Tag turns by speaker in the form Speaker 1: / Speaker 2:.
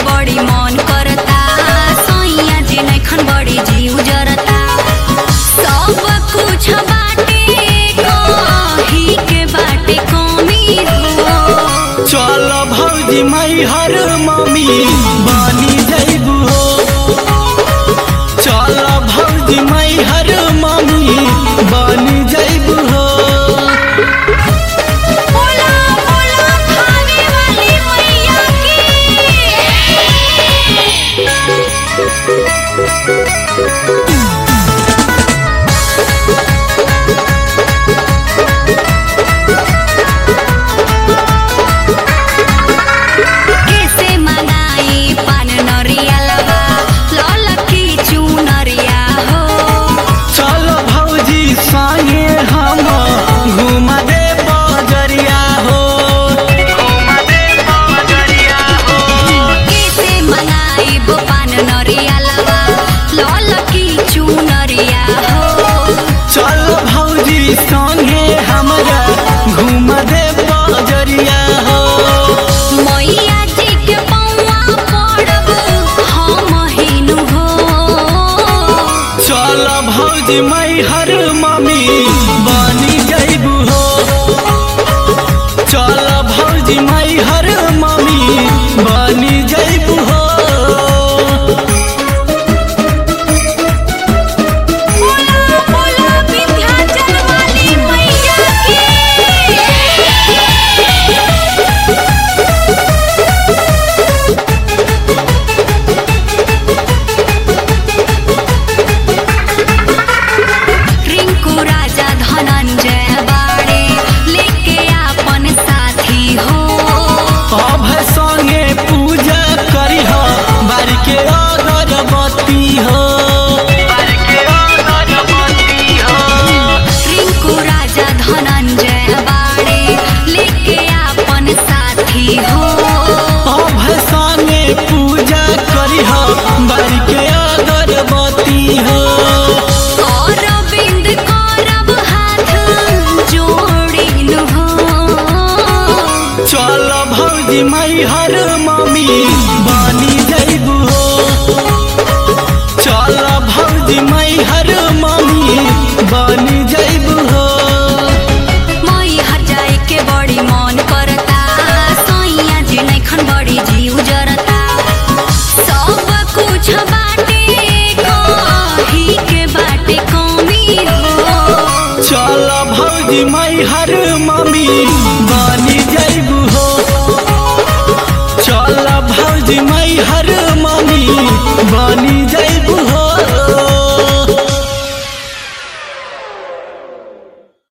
Speaker 1: बड़ी मन करता सैया जी नैखन बड़ी जीव जरता सब कुछ बाटे कही के बाटे कमी हो
Speaker 2: चल भौजी मैहर मम्मी बनी जैबू हो चल भौजी मैहर मम्मी बनी जैबू हो
Speaker 1: बोला बोला खाने वाली मैया की कैसे मंगाई पान नरिया लगा लल की चुनरिया हो
Speaker 2: चल भौजी संगे हम घुमा दे बजरिया हो घुमा दे बजरिया हो
Speaker 1: कैसे मंगाई पान नरिया लगा लल की चुनरिया हो
Speaker 2: चल भौजी संगे हमरा घुमा दे बजरिया हो
Speaker 1: मैया जी के पौआ पड़ब हम हिनु हो
Speaker 2: चल भौजी मैहर मम्मी बनी जैबू हो चल भौजी मैहर मम्मी बनी जैबू हो
Speaker 1: बोला बोला विंध्याचल वाली मैया की रिंकू राजा धनंजय बाड़े लेके आपन साथी हो
Speaker 2: अब संगे पूजा करी हो बारी के अगरबत्ती हो बारी के अगरबत्ती हो
Speaker 1: रिंकू राजा धनंजय बाड़े लेके आपन साथी हो
Speaker 2: अब संगे पूजा करी हो बारी के अगरबत्ती हो
Speaker 1: अरविंद करब हाथ जोड़िनु हो
Speaker 2: चल भौजी मैहर मम्मी बनी जैबू हो चल भौजी मैहर मम्मी बनी जैबू हो
Speaker 1: मई हर जाए के बड़ी मन करता सैया जी नैखन बड़ी जीव जरता सब कुछ बाटे कही के बाटे कमी हो
Speaker 2: चल भौजी मैहर मम्मी बनी जैबू हो चल भौजी मैहर मम्मी बनी